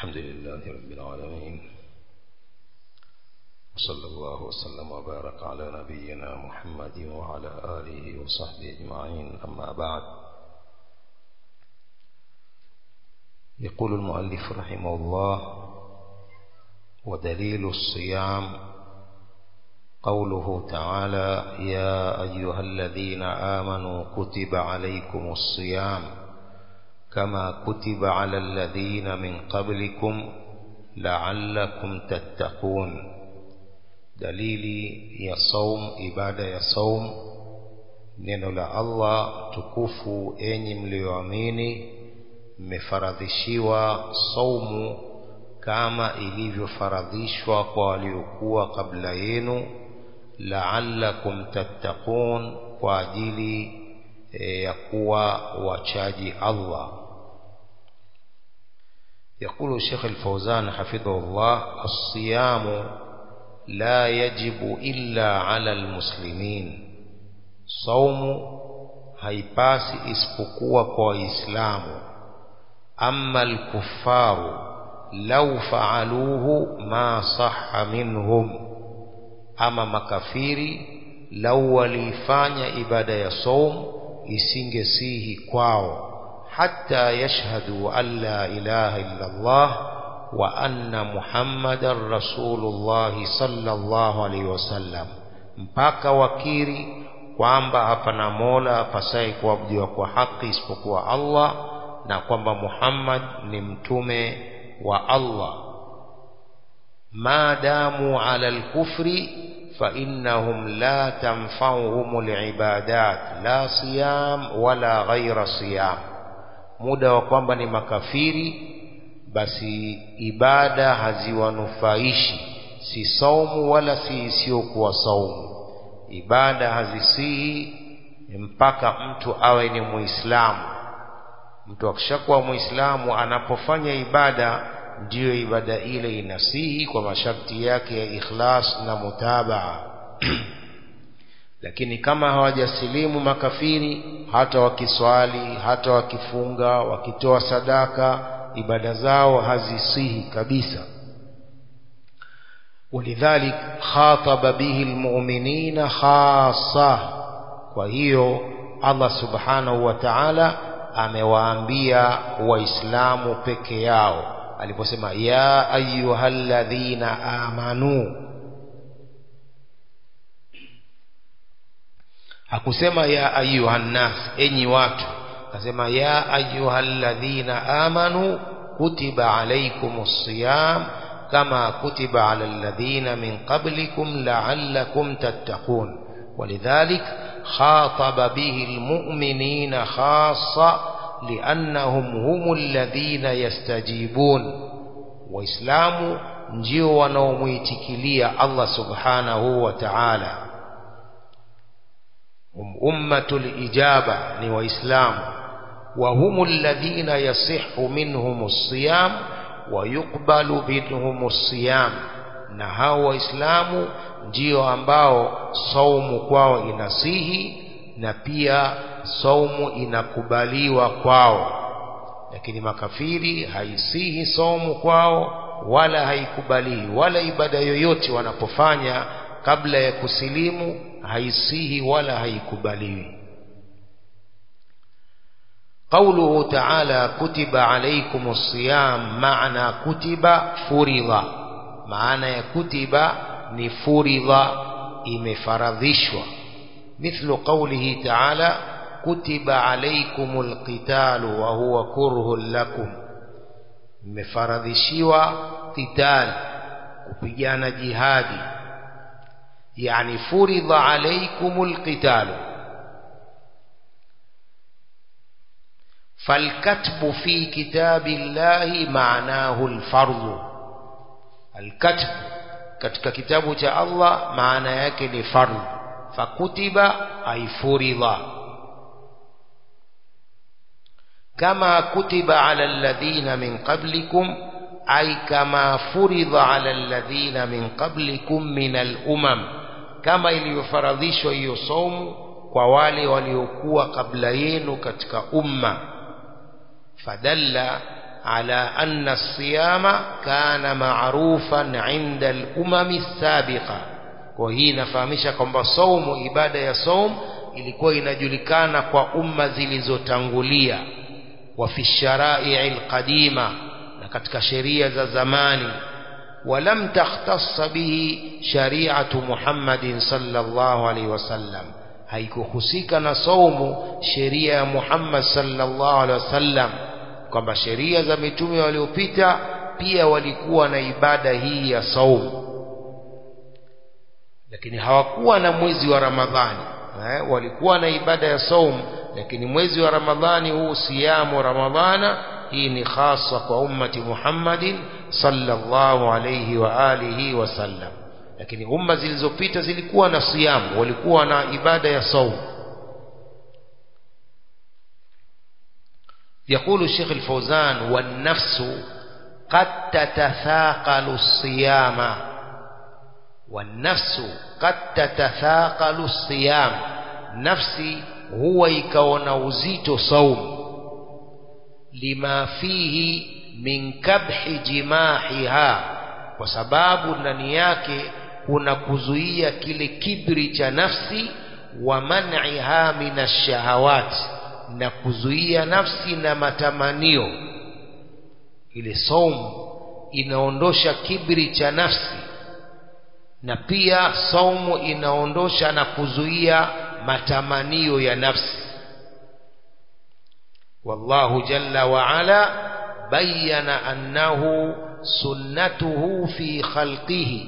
الحمد لله رب العالمين وصلى الله وسلم وبارك على نبينا محمد وعلى آله وصحبه أجمعين أما بعد يقول المؤلف رحمه الله ودليل الصيام قوله تعالى يا أيها الذين آمنوا كتب عليكم الصيام كما كتب على الذين من قبلكم لعلكم تتقون dalili ya saum ibada ya saum neno la Allah tukufu enyi mlioamini mmefaradhishiwa saumu kama ilivyofaradhishwa kwa waliokuwa kabla yenu la'allakum tattaqun kwa ajili e, ya kuwa wachaji Allah يقول الشيخ الفوزان حفظه الله الصيام لا يجب إلا على المسلمين صوم haipasi isipokuwa kwa waislamu amma alkuffaru law faaluhu ma sahha minhum ama makafiri lau walifanya ibada ya saum isingesihi kwao hatta yashhadu an la ilaha illa Allah wa anna muhammadan rasulullahi sallallahu alaihi wasallam mpaka wakiri kwamba hapana mola apasaye kuabudiwa kwa haki isipokuwa Allah na kwamba Muhammad ni mtume wa Allah maadamu ala alkufri فإنهم لا تنفعهم العبادات لا صيام ولا غير صيام muda wa kwamba ni makafiri basi ibada haziwanufaishi si saumu wala si isiyokuwa saumu ibada hazisihi mpaka mtu awe ni muislamu mtu akishakuwa muislamu anapofanya ibada ndiyo ibada ile inasihi kwa masharti yake ya ikhlas na mutabaa lakini kama hawajasilimu makafiri hata wakiswali hata wakifunga wakitoa sadaka ibada zao hazisihi kabisa ولذلك خاطب به المؤمنين خاصة kwa hiyo Allah subhanahu wa ta'ala amewaambia waislamu peke yao aliposema ya ayyuhalladhina amanu hakusema ya ayyuhannas enyi watu akasema ya ayyuhalladhina amanu kutiba alaykumus siyam kama kutiba ala alladhina min qablikum la'allakum tattaqun ولذلك خاطب به المؤمنين خاصة لأنهم هم الذين يستجيبون وإسلام ndio wanaomuitikilia Allah subhanahu wa ta'ala hum ummatul ijaba ni waislamu wa humul ladhina yasihhu minhumus siyam wa yuqbalu minhumus siyam na hao waislamu ndio ambao saumu kwao inasihi na pia saumu inakubaliwa kwao lakini makafiri haisihi saumu kwao wala haikubaliwi wala ibada yoyote wanapofanya kabla ya kusilimu haisihi wala haikubaliwi قوله تعالى كتب عليكم الصيام معنى كتب فرض معنى كتب نفرض imefaradhishwa مثل قوله تعالى كتب عليكم القتال وهو كره لكم mmefaradhishiwa qital kupigana jihadi yani furidha alaykumul qital فالكتب في كتاب الله معناه الفرض الكتب katika kitabu cha Allah maana yake ni fardh fakutiba ay furidha kama kutiba ala alladhina min qablikum ay kama furidha ala alladhina min qablikum min al-umam kama ilivyofaradhishwa hiyo saumu kwa wale waliokuwa kabla yenu katika umma fadalla على أن الصيام كان معروفا عند الأمم السابقة وهي نفahamisha kwamba saumu ibada ya saum ilikuwa inajulikana kwa umma zilizotangulia wa fi sharai alqadima na katika sheria za zamani ولم تختص به شريعة محمد صلى الله عليه وسلم haikuhusika na saumu sheria ya Muhammad sallallahu alaihi wasallam kwamba sheria za mitume waliopita pia walikuwa na ibada hii ya saumu lakini hawakuwa na mwezi wa Ramadhani eh, walikuwa na ibada ya saumu lakini mwezi wa Ramadhani huu siyamu Ramadhana hii ni khasa kwa ummati Muhammadin sallallahu alayhi wa alihi wasallam lakini umma zilizopita zilikuwa na siyamu walikuwa na ibada ya saumu يقول الشيخ الفوزان والنفس قد تتثاقل الصيام والنفس قد تتثاقل الصيام نفسي هو يكون وزيت صوم لما فيه min kabhi jimahiha kwa sababu ndani yake kuna kuzuia kile kibri cha nafsi wa man'iha min ash-shahawat na kuzuia nafsi na matamanio ile saumu inaondosha kibri cha nafsi na pia saumu inaondosha na kuzuia matamanio ya nafsi wallahu jalla wa ala بين أنه سنته في خلقه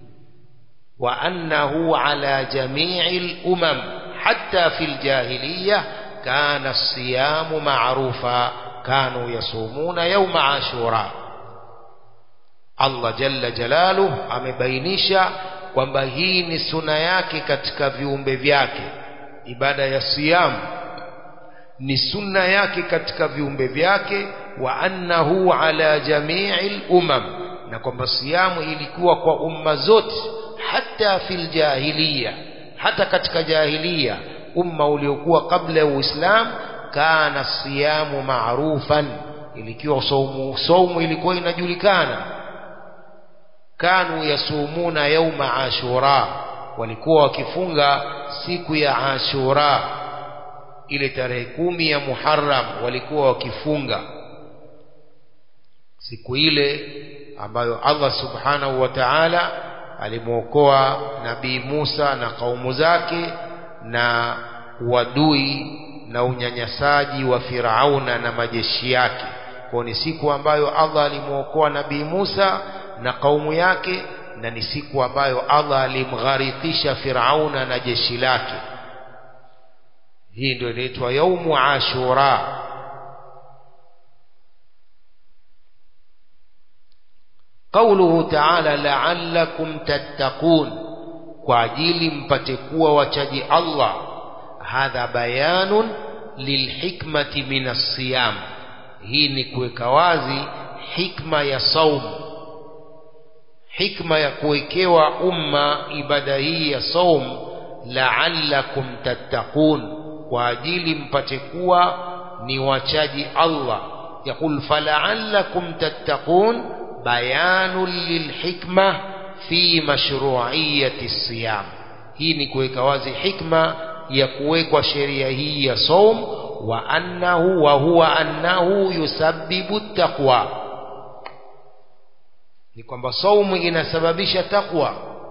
وأنه على جميع الأمم حتى في الجاهلية كان الصيام معروفا كانوا يصومون يوم عاشوراء الله جل جلاله amebainisha kwamba hii ni suna yake katika viumbe vyake ibada ya siyamu ni sunna yake katika viumbe vyake wa annahu ala jami'il umam na kwamba siyamu ilikuwa kwa umma zote hata fil jahiliya hata katika jahiliya umma uliokuwa kabla ya uislamu kana siyamu ma'rufan ilikuwa saumu saumu ilikuwa inajulikana kanu yasumuna yauma ashura walikuwa wakifunga siku ya ashura ile tarehe kumi ya Muharram walikuwa wakifunga siku ile ambayo Allah subhanahu wa ta'ala alimwokoa nabii Musa na kaumu zake na uadui na unyanyasaji wa Firauna na majeshi yake kwa ni siku ambayo Allah alimwokoa nabii Musa na kaumu yake na ni siku ambayo Allah alimgharikisha Firauna na jeshi lake hii ndio inaitwa yaumu ashura قوله تعالى لعلكم تتقون kwa ajili mpate kuwa wachaji Allah hadha bayanun lilhikmati min as-siyam hii ni kuweka wazi hikma ya saumu hikma ya kuwekewa umma ibada hii ya saum la'allakum tattaqun kwa ajili mpate kuwa ni wachaji Allah yaqul fala'allakum tattaqun bayanun lilhikma fi mashru'iyyati siyam hii ni kuweka wazi hikma ya kuwekwa sheria hii ya saum wa annahu wa huwa annahu yusabbibu taqwa ni kwamba saumu inasababisha taqwa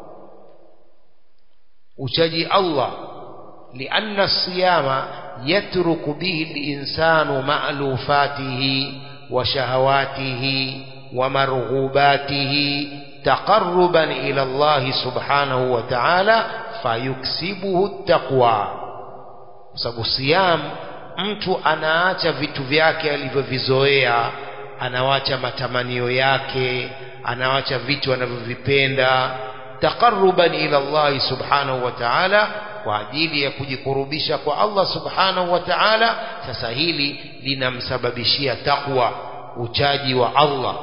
uchaji Allah لأن الصيام يترك به الإنسان مألوفاته وشهواته ومرغوباته تقربا إلى الله سبحانه وتعالى فيكسبه التقوى sababu siyam mtu anaacha vitu vyake alivyovizoea anawacha matamanio yake anawacha vitu anavyovipenda taqarruban ila Allah subhanahu wa ta'ala kwa ajili ya kujikurubisha kwa Allah subhanahu wa ta'ala sasa hili linamsababishia takwa uchaji wa Allah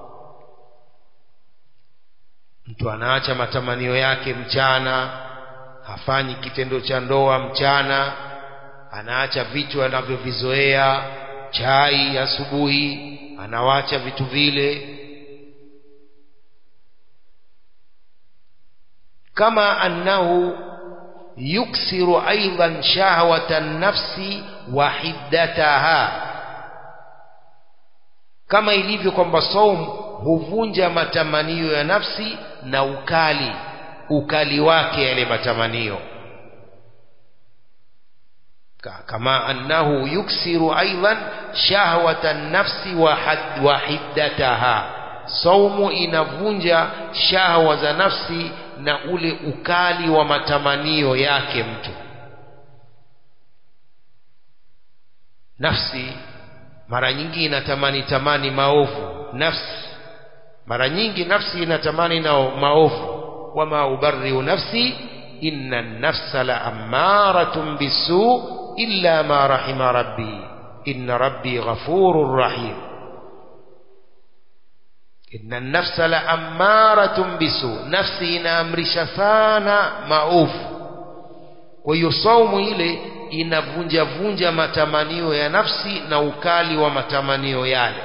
mtu anaacha matamanio yake mchana hafanyi kitendo cha ndoa mchana anaacha vitu anavyovizoea chai asubuhi anawacha vitu vile kama annahu yuksiru aidan shahwata nafsi wa hiddataha kama ilivyo kwamba saum huvunja matamanio ya nafsi na ukali ukali wake yale matamanio kama annahu yuksiru aidan shahwata nafsi wa hiddataha saumu inavunja shahwa za nafsi na ule ukali wa matamanio yake mtu nafsi mara nyingi inatamani tamani maovu nafsi mara nyingi nafsi inatamani na maovu wama ubarriu nafsi inna nafsa la ammaratun bisu illa ma rahima rabbi inna rabbi ghafurur rahim inna nafsa la ammaratun bisu nafsi inaamrisha sana maovu kwa hiyo saumu ile inavunja vunja matamanio ya nafsi na ukali wa matamanio yale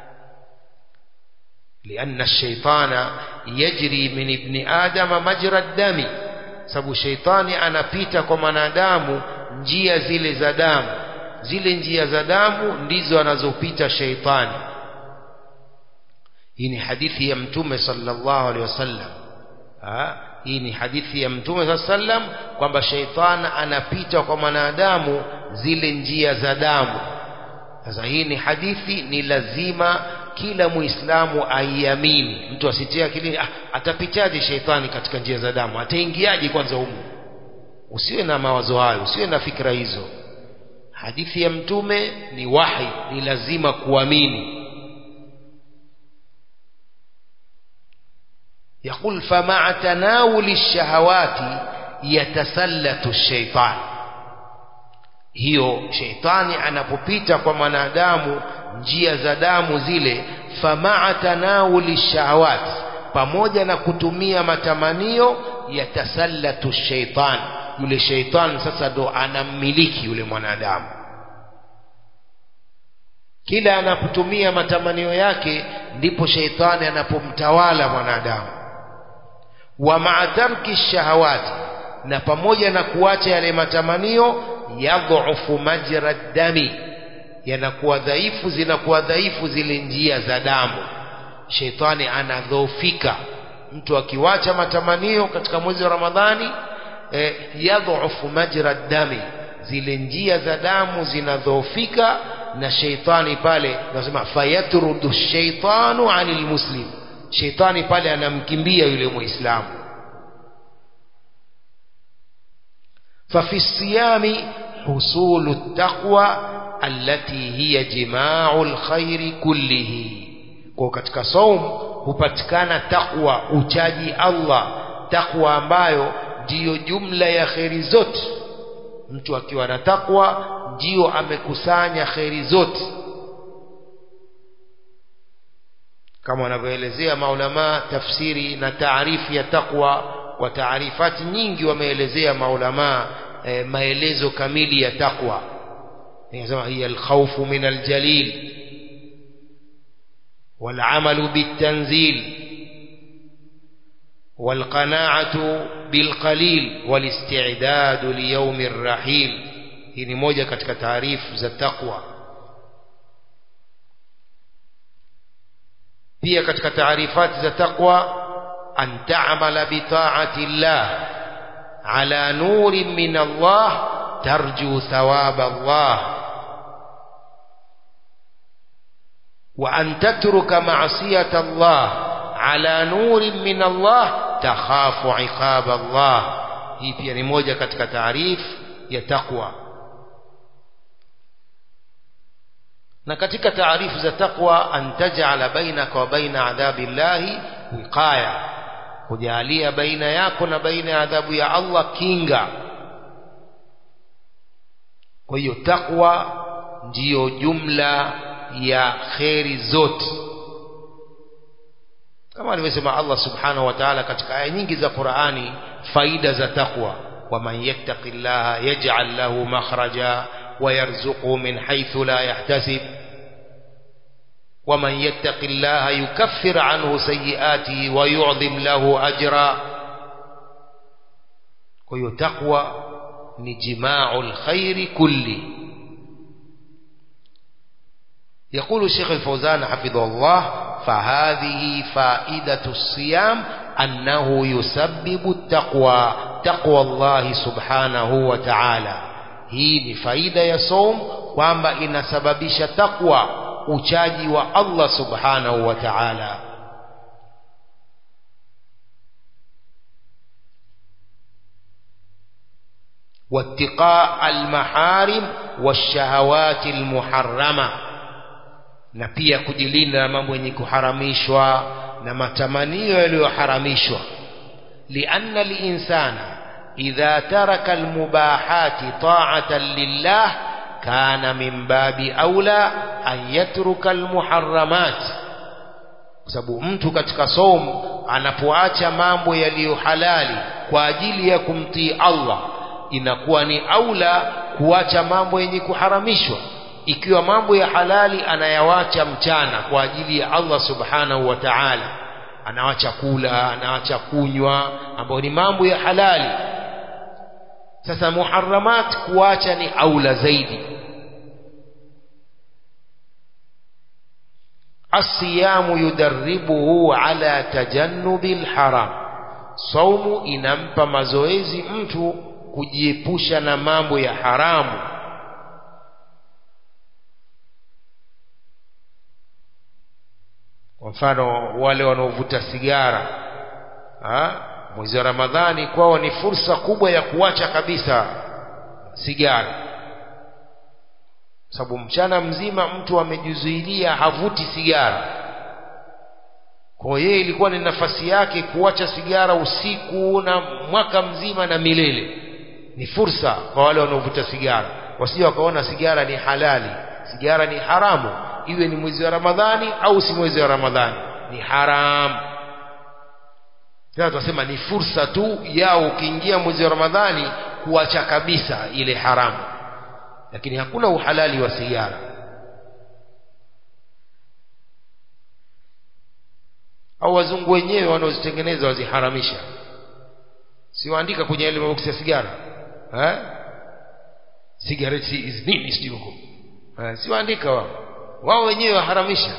lianna shaitana yajri min ibni adama majra dami sababu sheitani anapita kwa mwanadamu njia zile za damu zile njia za damu ndizo anazopita sheitani hii ni hadithi ya mtume sallallahu alaihi wasallam hii ni hadithi ya mtume saa sallam kwamba sheitani anapita kwa mwanadamu zile njia za damu sasa hii ni hadithi ni lazima kila muislamu aiamini mtu asitie akilini ah, atapitaje sheitani katika njia za damu ataingiaje kwanza humu usiwe na mawazo hayo usiwe na fikra hizo hadithi ya mtume ni wahi ni lazima kuamini يقول فمع تناول الشهوات يتسلط الشيطان hiyo sheitani anapopita kwa mwanadamu njia za damu zile famaa tanawuli shahawat pamoja na kutumia matamanio yatasallatu sheitan yule sheitan sasa ndo anammiliki yule mwanadamu kila anapotumia matamanio yake ndipo sheitani anapomtawala mwanadamu wa maa tarki shahawati na pamoja na kuacha yale matamanio yadhufu majra dami yanakuwa dhaifu zinakuwa dhaifu zile njia za damu sheitani anadhoofika mtu akiwacha matamanio katika mwezi wa ramadhani eh, yadhufu majra dami zile njia za damu zinadhoofika na sheitani pale nasema fayatrudu shaitanu anil muslim sheitani pale anamkimbia yule muislamu ففي الصيام حصول التقوى التي هي جماع الخير كله kwa katika saum hupatikana takwa uchaji Allah takwa ambayo ndiyo jumla ya kheri zote mtu akiwa na takwa ndiyo amekusanya kheri zote kama wanavyoelezea maulama tafsiri na taarifu ya takwa kwa taarifati nyingi wameelezea maulama e, maelezo kamili ya takwa inasema hiya alkhawfu min aljalil والعمل بالتنزيل والقناعة بالقليل والاستعداد ليوم الرحيل hii ni moja katika taarifu za takwa pia katika taarifati za takwa an ta'mala bi ta'ati Allah ala nurin min Allah tarju thawaba Allah wa an tatruka ma'siyata Allah ala nurin min Allah takhafu iqaba Allah hii pia ni moja katika taarifu ya takwa na katika taarifu za takwa an taj'ala bainaka wa baina adhabi llahi wiqaya kujalia baina yako na baina ya adhabu ya Allah kinga kwa hiyo takwa ndiyo jumla ya kheri zote kama alivyosema Allah subhanahu wa ta'ala katika aya nyingi za Qur'ani faida za takwa waman yattaqillaha yaj'al lahu makhraja ويرزقه من حيث لا يحتسب ومن يتق الله يكفر عنه سيئاته ويعظم له أجرا ويتقوى نجماع الخير كله يقول الشيخ الفوزان حفظه الله فهذه فائدة الصيام أنه يسبب التقوى تقوى الله سبحانه وتعالى hii ni faida ya som kwamba inasababisha takwa uchaji wa Allah subhanahu wa ta'ala واتقاء المحارم والشهوات المحرمة na pia kujilinda na mambo yenye kuharamishwa na matamanio yaliyoharamishwa lianna linsana idha taraka almubahati ta'atan lillah kana min babi aula an yatruka almuharramat kwa sababu mtu katika somo anapoacha mambo yaliyo halali kwa ajili ya kumtii Allah inakuwa ni aula kuacha mambo yenye kuharamishwa ikiwa mambo ya halali anayawacha mchana kwa ajili ya Allah subhanahu wa ta'ala anawacha kula anawacha kunywa ambayo ni mambo ya halali sasa muharramat kuacha ni aula zaidi asiyamu yudarribuhu ala tajannubil haram saumu inampa mazoezi mtu kujiepusha na mambo ya haramu kwa mfano wale wanaovuta sigara ha? mwezi wa ramadhani kwao ni fursa kubwa ya kuacha kabisa sigara sababu mchana mzima mtu amejizuilia havuti sigara kwa yeye ilikuwa ni nafasi yake kuacha sigara usiku na mwaka mzima na milele ni fursa kwa wale wanaovuta sigara wasije wakaona sigara ni halali sigara ni haramu iwe ni mwezi wa ramadhani au si mwezi wa ramadhani ni haramu sasa tunasema ni fursa tu yao ukiingia mwezi wa ramadhani kuacha kabisa ile haramu lakini hakuna uhalali wa sigara au wazungu wenyewe wanaozitengeneza waziharamisha siwaandika kwenye ile maboksi ya sigara eh cigarette is nini sijui huko eh, siwaandika wao wao wenyewe waharamisha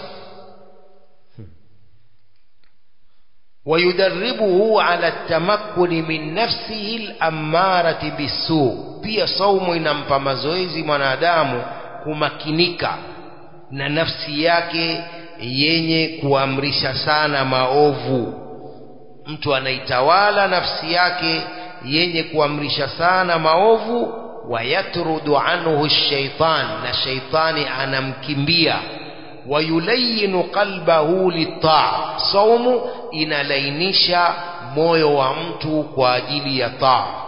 ويدربه على التمكن من نفسه الأمارة بالسوء pia saumu inampa mazoezi mwanadamu kumakinika na nafsi yake yenye kuamrisha sana maovu mtu anaitawala nafsi yake yenye kuamrisha sana maovu wayatrudu anhu shaitan na shaitani anamkimbia wayulayinu qalbahu litaa saumu inalainisha moyo wa mtu kwa ajili ya taa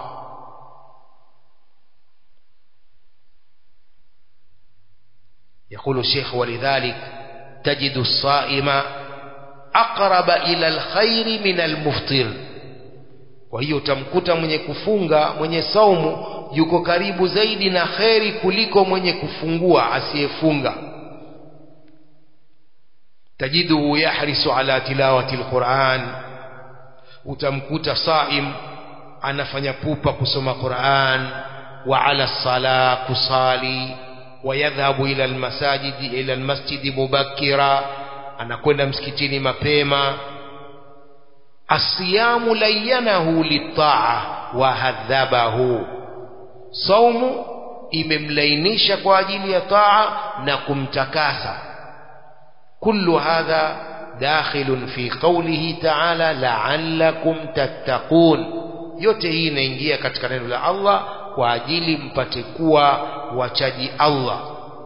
يقول الشيخ ولذلك تجد الصائم أقرب إلى الخير من المفطر وهي tamkuta mwenye kufunga mwenye saumu yuko karibu zaidi na kheri kuliko mwenye kufungua asiyefunga tajiduhu yahrisu ala tilawati alquran utamkuta saim anafanya pupa kusoma Qur'an wa ala sala kusali ويذهب إلى المساجد إلى المسجد مبكرا anakwenda msikitini mapema asiyamu layanahu litaa wahadhabahu saumu imemlainisha kwa ajili ya taa na kumtakasa kullu hadha dakhilun fi qawlihi ta'ala la'allakum tattaqun yote hii inaingia katika neno la Allah kwa ajili mpate kuwa wachaji Allah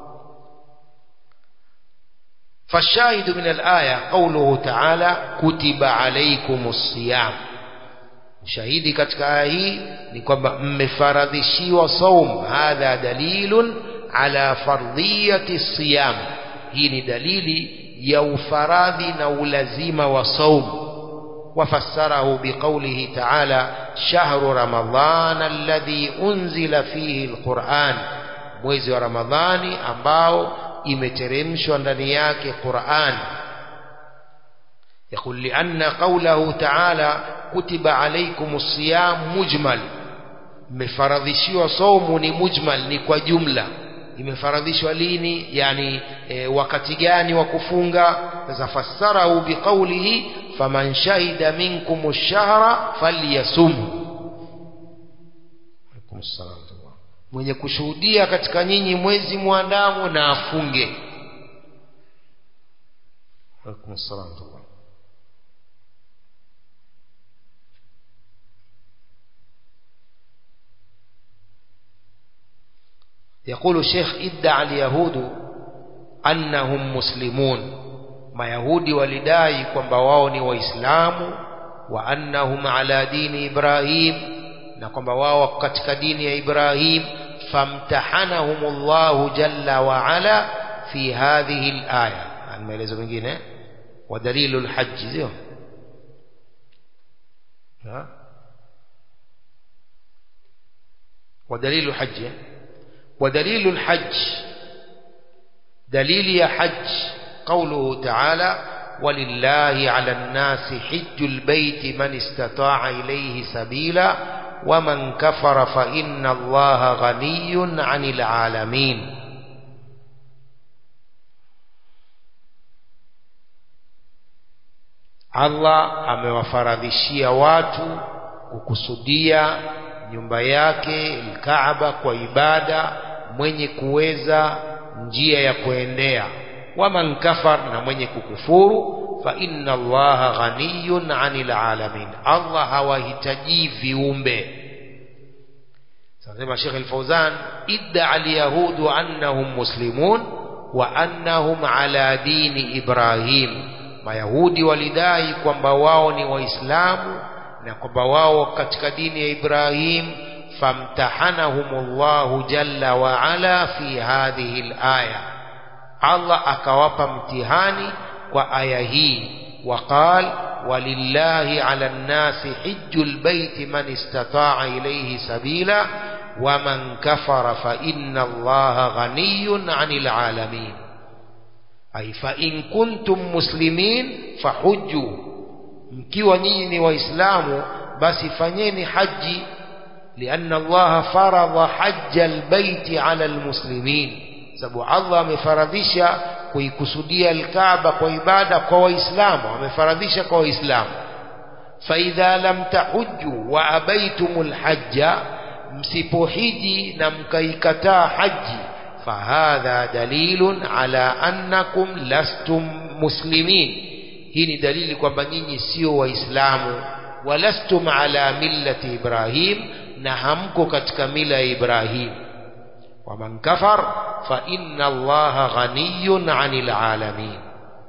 فالشاهد من الآية قوله تعالى كتب عليكم الصيام shahidi katika aya hii ni kwamba mmefaradhishiwa saum hadha dalilun ala fardhiyati siyam hii ni dalili ya ufaradhi na ulazima wa saum وفسره بقوله تعالى شهر رمضان الذي أنزل فيه القرآن mwezi wa ramadhani ambao imeteremshwa ndani yake Qur'an يقول لأن قوله تعالى كتب عليكم الصيام مجمل مفرضشوا صوم ni mujmal ni kwa jumla imefaradhishwa lini yani e, wakati gani wa kufunga sasa fassarahu biqawlihi faman shahida minkum ash-shahra falyasum alaykum assalam mwenye kushuhudia katika nyinyi mwezi mwandamo na afunge alaykum assalam يقول الشيخ ادعى اليهود أنهم مسلمون ما يهودي ولداي kwamba wao ni waislamu wa annahum ala dini ibrahim na kwamba wao katika dini ya ibrahim famtahanahum Allah jalla wa ala fi hadhihi alaya maelezo mengine wa dalilul hajj sio wa dalilul hajj ودليل الحج دليل يا حج قوله تعالى ولله على الناس حج البيت من استطاع إليه سبيلا ومن كفر فإن الله غني عن العالمين Allah amewafaradhishia watu kukusudia nyumba yake Kaaba kwa ibada mwenye kuweza njia ya kuendea waman kafar na mwenye kukufuru fa inna allaha ghaniyun anil alamin Allah hawahitaji viumbe sasa Sheikh Al-Fauzan idda al-yahudu annahum muslimun wa annahum ala dini Ibrahim mayahudi walidai kwamba wao ni waislamu na kwamba wao katika dini ya Ibrahim famtahanahumullahu jalla wa ala fi hadhihi alaya Allah akawapa mtihani kwa aya hii waqal walillahi ala nnasi hijjul baiti man istata'a ilayhi sabila waman kafara fa inna allaha ghaniyun 'anil alamin ay fa in kuntum muslimin fahujju mkiwa nyinyi ni waislamu basi fanyeni haji lianna Allah faradha hajja albayti ala almuslimin sababu Allah amefaradhisha kuikusudia alkaaba kwa ibada kwa waislamu amefaradhisha kwa waislamu faidha lam tahujju wa abaitumul hajja msipohiji na mkaikataa haji fahadha dalilun ala annakum lastum muslimin hii ni dalili kwamba nyinyi sio waislamu walastum ala millati ibrahim na hamko katika mila ya ibrahim waman kafar fa inna allaha ghaniyun anil alamin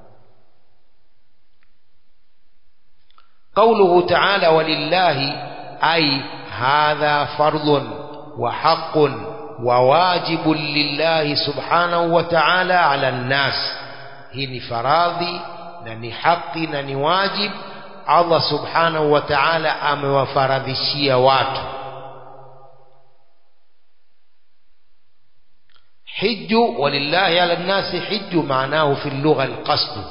قوله تعالى ولله أي هذا فرض وحق وواجب لله سبحانه وتعالى على الناس هي فراضي na ni haki na ni wajib Allah subhanahu wa ta'ala amewafaradhishia watu hiju walillahi ala nnasi hiju maanahu fi lugha alqasd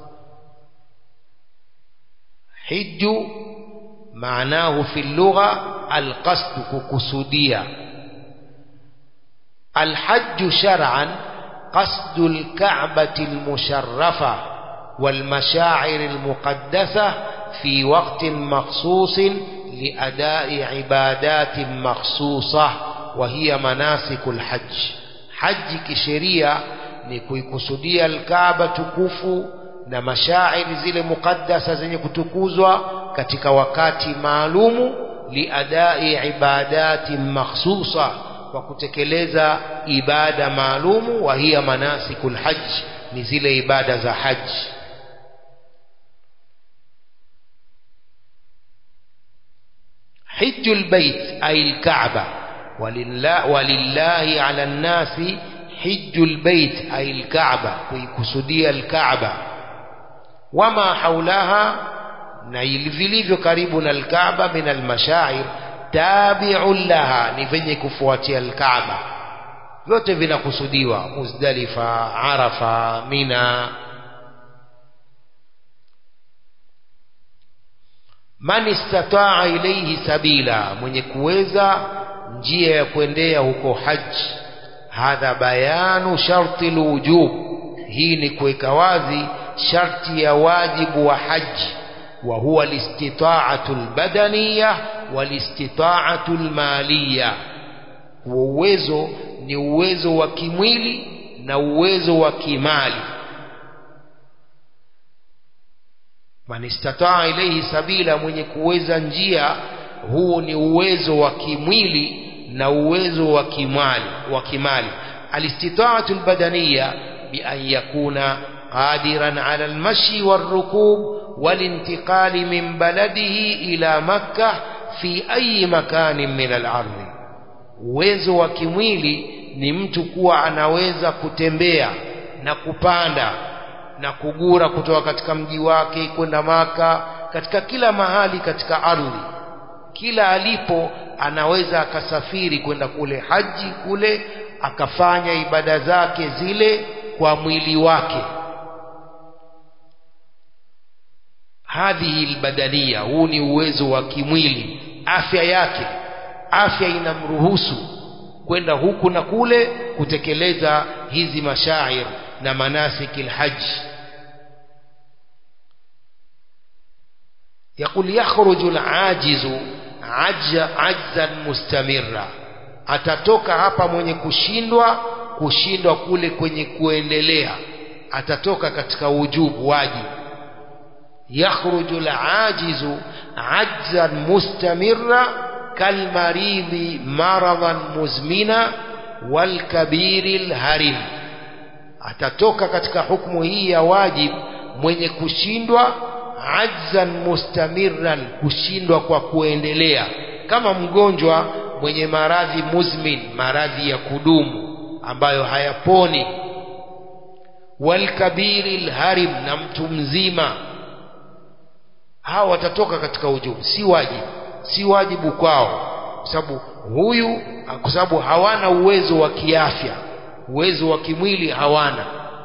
hiju maanahu fi lugha alqasd kukusudia الحج شرعا قصد الكعبة المشرفة والمشاعر المقدسة في وقت مخصوص لأداء عبادات مخصوصة وهي مناسك الحج حج كشريعة نكويكسوديا الكعبة تكوفو na mashairi zile mukaddasa zenye kutukuzwa katika wakati maalumu liadai ibadati makhsusa kwa kutekeleza ibada maalumu wa hiya manasikul hajj ni zile ibada za haji حج البيت أي الكعبة ولله, ولله على الناس حج البيت أي الكعبة ويكسدي الكعبة وما حولها نيلفليفyo karibu na الكعبة من المشاعر تابع لها ni venye kufuatia الكعبة vyote vinakusudiwa muzdalifa arafa mina man istataa ilaihi sabila mwenye kuweza njia ya kuendea huko haji hadha bayanu sharti lwujub hii ni kuweka wazi sharti ya wajibu wa haji wa huwa listitaatu lbadaniya walistitaatu lmaliya huo uwezo ni uwezo wa kimwili na uwezo wa kimali man istataa ilaihi sabila mwenye kuweza njia huu ni uwezo wa kimwili na uwezo wa kimali wa kimali alistitaatu albadaniya bian yakuna qadiran ala almashi والركوب والانتقال من بلده إلى مكة في أي مكان من الأرض uwezo wa kimwili ni mtu kuwa anaweza kutembea na kupanda na kugura kutoka katika mji wake kwenda maka katika kila mahali katika ardhi kila alipo anaweza akasafiri kwenda kule haji kule akafanya ibada zake zile kwa mwili wake hadhihi albadania huu ni uwezo wa kimwili afya yake afya inamruhusu kwenda huku na kule kutekeleza hizi mashair na manasiki lhaji يقول يخرج العاجز عج عجزا مستمرا atatoka hapa mwenye kushindwa kushindwa kule kwenye kuendelea atatoka katika ujubu wajibu yakhruju alajizu ajzan mustamirra kalmaridhi maradan muzmina walkabiri lharim atatoka katika hukumu hii ya wajib mwenye kushindwa ajzan mustamirran kushindwa kwa kuendelea kama mgonjwa mwenye maradhi muzmin maradhi ya kudumu ambayo hayaponi walkabiri lharim na mtu mzima hawa watatoka katika ujubu si wajibu si wajibu kwao kwa sababu huyu kwa sababu hawana uwezo wa kiafya uwezo wa kimwili hawana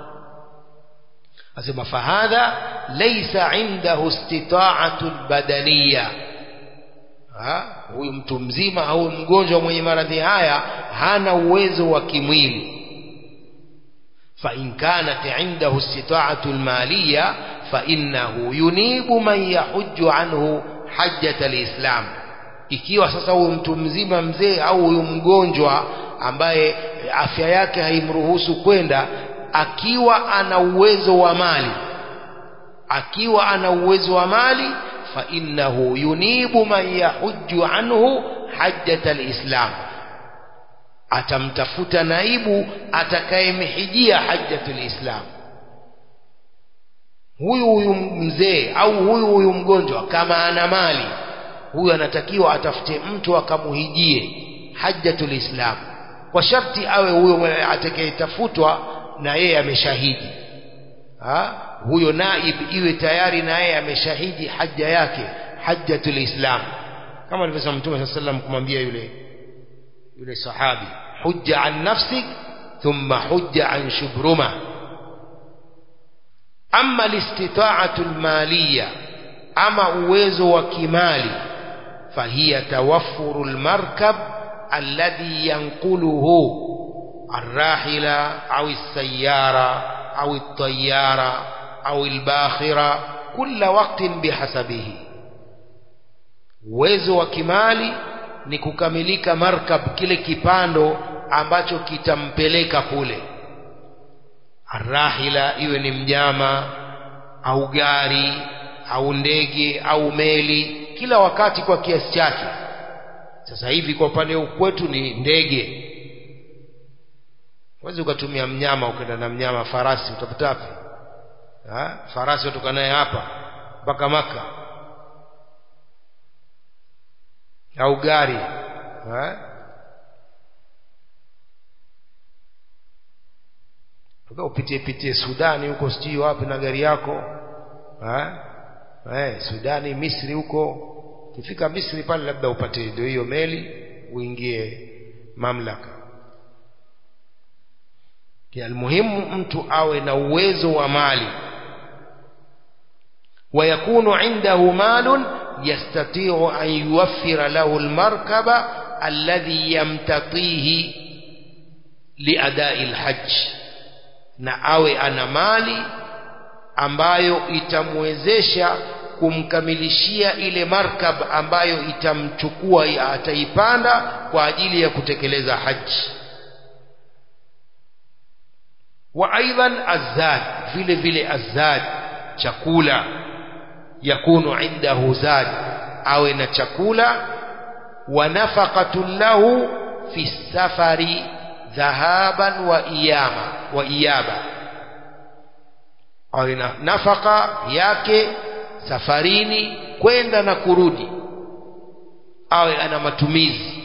asema fahadha laysa indahu istita'atu albadaniya huyu mtu mzima au mgonjwa mwenye maradhi haya hana uwezo wa kimwili فإن كانت عنده استطاعة المالية فإنه ينيب من يحج عنه حجة الإسلام ikiwa sasa huyu mtu mzima mzee au huyu mgonjwa ambaye afya yake haimruhusu kwenda akiwa ana uwezo wa mali akiwa ana uwezo wa mali fa innahu yunibu man yahujju anhu hajjata alislam atamtafuta naibu atakayemhijia hajjatul islam huyu huyu mzee au huyu huyu mgonjwa kama ana mali huyu anatakiwa atafute mtu akamuhijie hajjatul islam kwa sharti awe huyo atakayetafutwa na yeye ameshahidi ha? huyo naib iwe tayari na yeye ameshahidi haja yake hajjatul islam kama alivyosema mtume saa sallam kumwambia yule yule sahabi hujja an nafsik thumma hujja an shubruma ama listitaatu lmaliya ama uwezo wa kimali fahiya tawaffuru lmarkab alladhi yanquluhu الراحلة أو السيارة أو الطيارة أو الباخرة كل وقت بحسبه uwezo wa kimali ni kukamilika markab kile kipando ambacho kitampeleka kule arrahila iwe ni mnyama au gari au ndege au meli kila wakati kwa kiasi chake sasa hivi kwa upande kwetu ni ndege huwezi ukatumia mnyama ukaenda na mnyama farasi utapata wapi farasi watoka naye hapa mpaka maka au gari upitie pitie sudani huko sijui wapi na gari yako eh, sudani misri huko ukifika misri pale labda upate ndio hiyo meli uingie mamlaka almuhimu mtu awe na uwezo wa mali ويكون عنده مال يستطيع أن يوفر له المركب الذي يمتطيه لأداء الحج na awe ana mali ambayo itamwezesha kumkamilishia ile markab ambayo itamchukua ataipanda kwa ajili ya kutekeleza haji wa aidan azad vile vile azad chakula yakunu indahu zad awe na chakula wa nafaqatun lahu fi safari dhahaban wa iyama wa iyaba awe na nafaka yake safarini kwenda na kurudi awe ana matumizi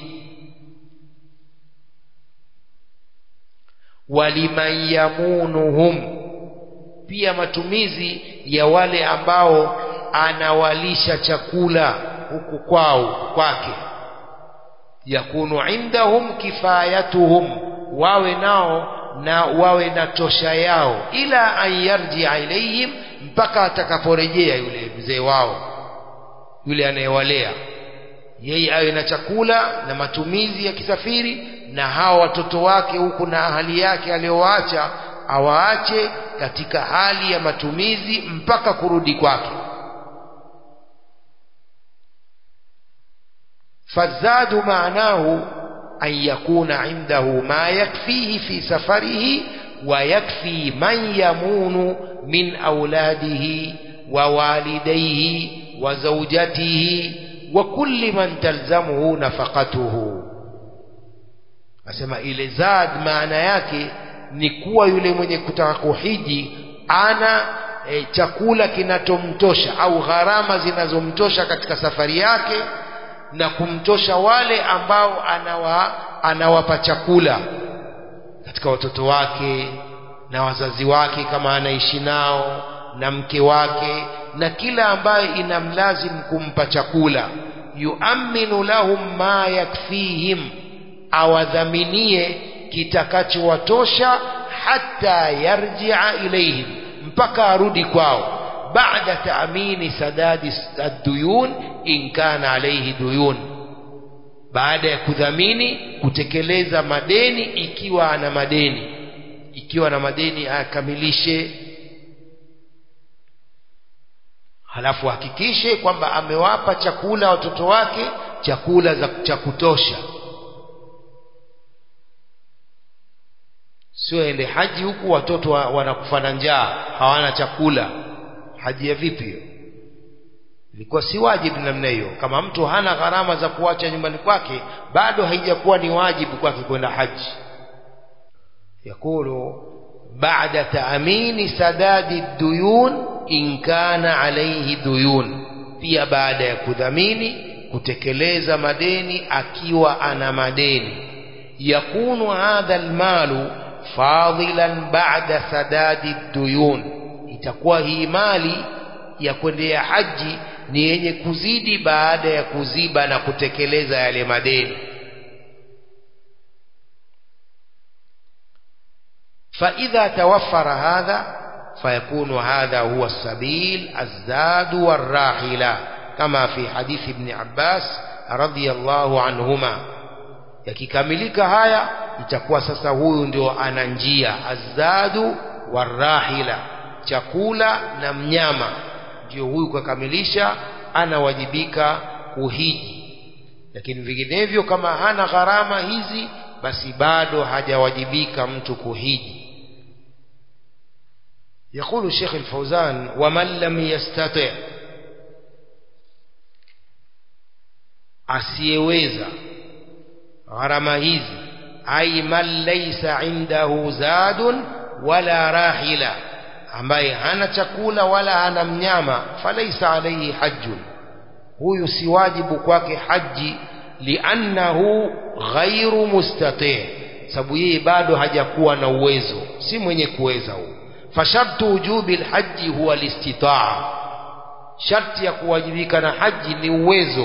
waliman yamunuhum pia matumizi ya wale ambao anawalisha chakula huku kwao kwake yakunu indahum kifayatuhum wawe nao na wawe na tosha yao ila an yarjia ilaihim mpaka atakaporejea yule mzee wao yule anayewalea yeye awe na chakula na matumizi ya kisafiri na hawa watoto wake huku na ahali yake aliyowaacha awaache katika hali ya matumizi mpaka kurudi kwake fazadu maanahu an yakuna indahu ma yakfihi fi safarihi wa yakfi man yamunu min auladihi wa walidayhi wa zawjatihi wa kulli man talzamuhu nafaqatuhu asema ile zad maana yake ni kuwa yule mwenye kutaka kuhiji ana e, chakula kinatomtosha au gharama zinazomtosha katika safari yake na kumtosha wale ambao anawa, anawapa chakula katika watoto wake na wazazi wake kama anaishi nao na mke wake na kila ambaye inamlazim kumpa chakula yuaminu lahum ma yakfihim awadhaminie kitakachowatosha hata yarjia ilaihim mpaka arudi kwao baada taamini sadadi ad-duyun in kana alayhi duyun baada ya kudhamini kutekeleza madeni ikiwa ana madeni ikiwa na madeni akamilishe halafu hakikishe kwamba amewapa chakula watoto wake chakula cha kutosha sio ende haji huku watoto wanakufa na njaa hawana chakula haji ya vipi hiyo ilikuwa si wajibu namna hiyo kama mtu hana gharama za kuacha nyumbani kwake bado haijakuwa ni wajibu kwake kwenda haji yakulu baada taamini sadadi duyun in kana alaihi duyun pia baada ya kudhamini kutekeleza madeni akiwa ana madeni yakunu hadha almalu fadilan baada sadadi duyun itakuwa hii mali ya kwendea haji ni yenye kuzidi baada ya kuziba na kutekeleza yale madeni فإذا توفر هذا فيكون هذا هو السبيل الزاد والراحلة كما في حديث ابن عباس رضي الله عنهما yakikamilika haya itakuwa sasa huyu ndio ana njia azadu warahila chakula na mnyama ndio huyu kakamilisha anawajibika kuhiji lakini vinginevyo kama hana gharama hizi basi bado hajawajibika mtu kuhiji يقول الشيخ الفوزان ومن لم يستطع asiyeweza gharama hizi ai man laysa indahu zadun wala rahila ambaye hana chakula wala hana mnyama falaisa alayhi hajjun huyu si wajibu kwake haji liannahu ghairu mustati sababu yeye bado hajakuwa na uwezo si mwenye kuweza huyo fashartu wujubi alhaji huwa listitaa sharti ya kuwajibika na haji ni uwezo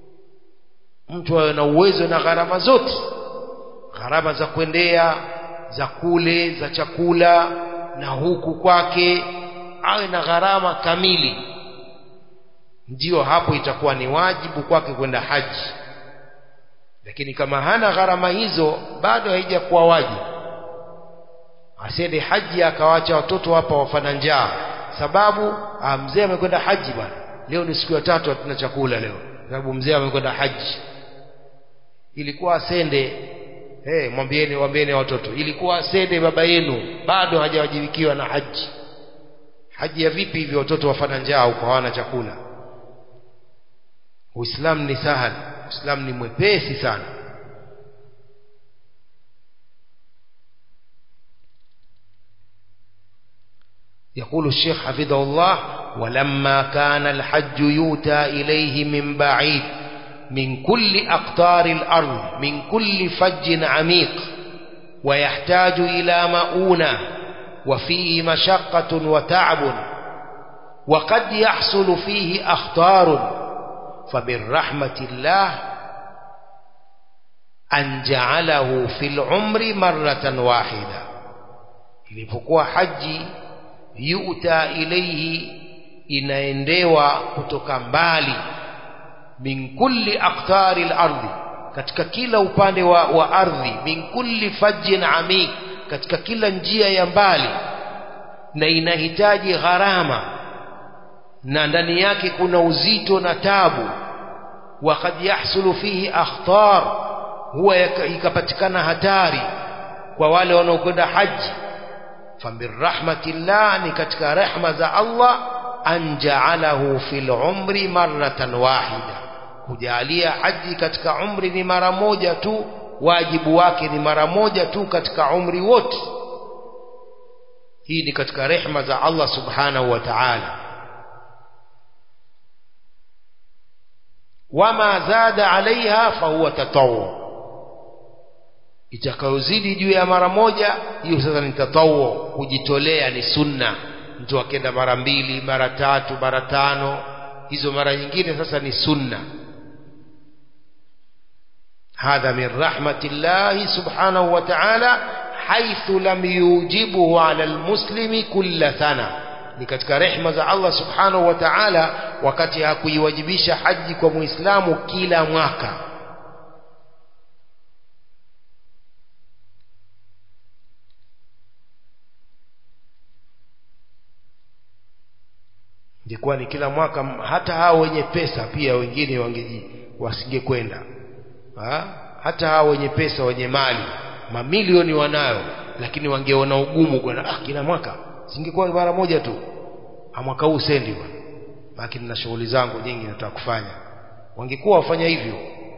mtu awe na uwezo na gharama zote gharama za kuendea za kule za chakula na huku kwake awe na gharama kamili ndio hapo itakuwa ni wajibu kwake kwenda haji lakini kama hana gharama hizo bado haijakuwa wajibu asiende haji akawacha watoto hapa wafana njaa sababu mzee amekwenda haji bwana leo ni siku ya tatu hatuna chakula leo sababu mzee amekwenda haji ilikuwa asende hey, mwambieni mwambieni watoto ilikuwa asende baba yenu bado hajawajibikiwa na haji haji ya vipi hivyo watoto wafana njaa huko hawana chakula uislamu ni sahali uislamu ni mwepesi sana يقول الشيخ حفظه الله ولما كان الحج يؤتى إليه من بعيد من كل أقطار الأرض من كل فج عميق ويحتاج إلى مؤونة وفيه مشقة وتعب وقد يحصل فيه أخطار فمن رحمة الله أن جعله في العمر مرة واحدة ilipokuwa haji yuta ilaihi inaendewa kutoka mbali min kulli aqtari al-ardi katika kila upande wa, wa ardhi min kulli fajjin amik katika kila njia ya mbali na inahitaji gharama na ndani yake kuna uzito na tabu وقد يحصل فيه أخطار huwa ikapatikana hatari kwa wale wanaokwenda haji famin rahmatillah ni katika rehma za Allah an ja'alahu fil umri marratan wahida kujalia haji katika umri ni mara moja tu wajibu wake ni mara moja tu katika umri wote hii ni katika rehma za Allah subhanahu wa ta'ala wama zada alaiha fahuwa tatawu itakayozidi juu ya mara moja hiyo sasa ni tatawu kujitolea ni sunna mtu akenda mara mbili mara tatu mara tano hizo mara nyingine sasa ni sunna هذا من رحمة الله سبحانه وتعالى حيث لم يوجبه على المسلم كل سنة ni katika rehma za Allah subhanahu wa ta'ala wakati hakuiwajibisha haji kwa muislamu kila mwaka ingekuwa ni kila mwaka hata hao wenye pesa pia wengine wangeji wasingekwenda ha? hata hao wenye pesa wenye mali mamilioni wanayo lakini wangeona ugumu kwenda ah kila mwaka singekuwa mara moja tu mwaka huu sendi bwana lakini na shughuli zangu nyingi nataka kufanya wangekuwa wafanya hivyo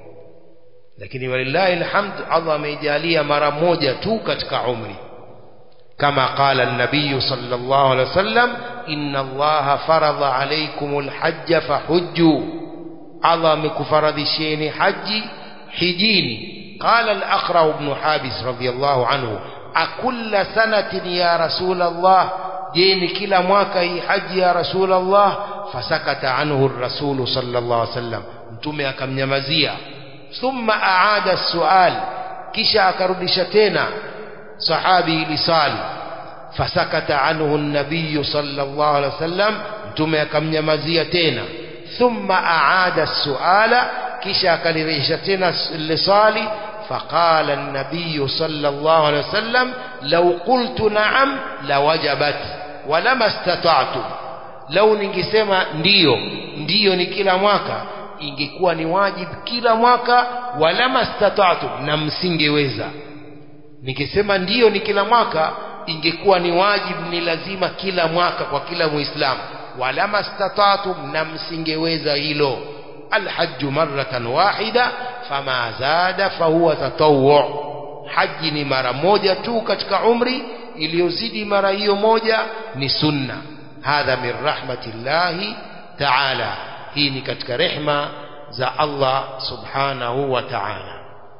lakini walillahi alhamd Allah ameijalia mara moja tu katika umri kama qala an-nabiy sallallahu alaihi wasallam inna Allah faradha alaykumul hajj fahujju Allah amekufaradhisheni haji hijini قال الأقرع بن حابس رضي الله عنه أكل سنة يا رسول الله جيني كلا mwaka hii haji ya rasul Allah fasakata anhu ar-rasul sallallahu alaihi wasallam mtume akamnyamazia thumma aada as-su'al kisha akarudisha tena sahabi ili sali fasakata anhu an-nabiy sallallahu alaihi wasallam mtume akamnyamazia tena thumma aada as-su'ala kisha akalirejesha tena lisali فقال النبي صلى الله عليه وسلم لو قلت نعم لوجبت ولما استطعت لو ningesema ndio ndio ni kila mwaka ingekuwa ni wajibu kila mwaka wala mastata'tu na msingeweza nikisema ndio ni kila mwaka ingekuwa ni wajibu ni lazima kila mwaka kwa kila muislamu wala mastata'tu na msingeweza hilo الحج مرة واحدة فما زاد فهو تطوع حج ni mara moja tu katika umri iliyozidi mara hiyo moja ni sunna hadha min rahmatillahi ta'ala hii ni katika rehma za Allah subhanahu wa ta'ala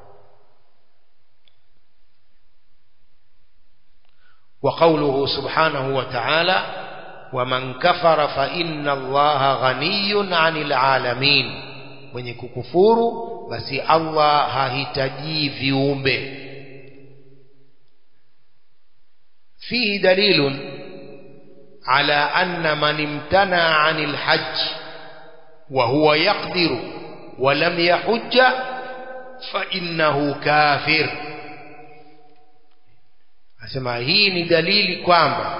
وقوله سبحانه وتعالى ومن كفر فإن الله غني عن العالمين mwenye kukufuru basi Allah hahitaji viumbe فيه دليل على أن من امتنع عن الحج وهو يقدر ولم يحج فإنه كافر asema hii ni dalili kwamba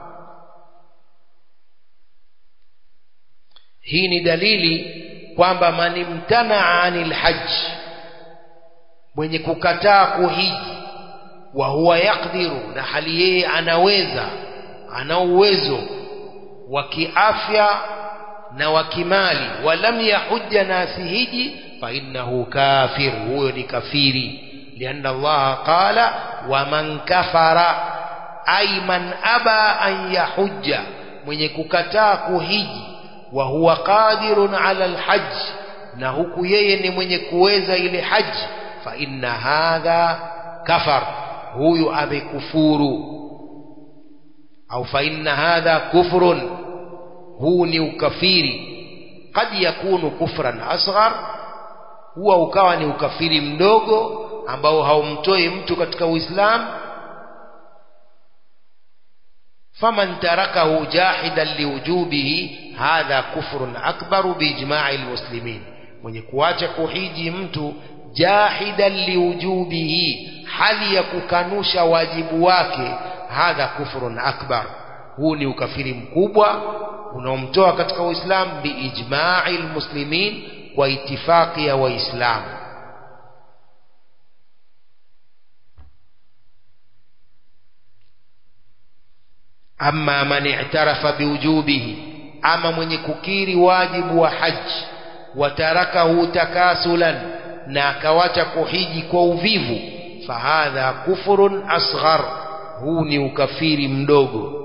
hii ni dalili kwamba man imtanaa anil hajj mwenye kukataa kuhiji wa huwa yakdiru na hali yeye anaweza ana uwezo wa kiafya na wa kimali walam yahujja na asihiji fa innahu kafir huyo ni kafiri lianna allaha qala waman kafara ay man aba an yahujja mwenye kukataa kuhiji wa huwa qadirun ala alhajj na huku yeye ni mwenye kuweza ile haji fa inna hadha kafar huyu amekufuru au fa inna hadha kufrun huu ni ukafiri kad yakunu kufran asghar huwa ukawa ni ukafiri mdogo ambao haumtoi mtu katika uislamu faman tarakahu jahidan liwujubihi hadha kufrun akbaru biijma'i almuslimin mwenye kuacha kuhiji mtu jahidan liwujubihi hali ya kukanusha wajibu wake hadha kufrun akbar huu ni ukafiri mkubwa unaomtoa katika uislamu biijma'i almuslimin kwa itifaki ya waislamu amma man i'tarafa biwujubihi ama mwenye kukiri wajibu wa haji watarakahu takasulan na akawacha kuhiji kwa uvivu fahadha kufrun asghar huu ni ukafiri mdogo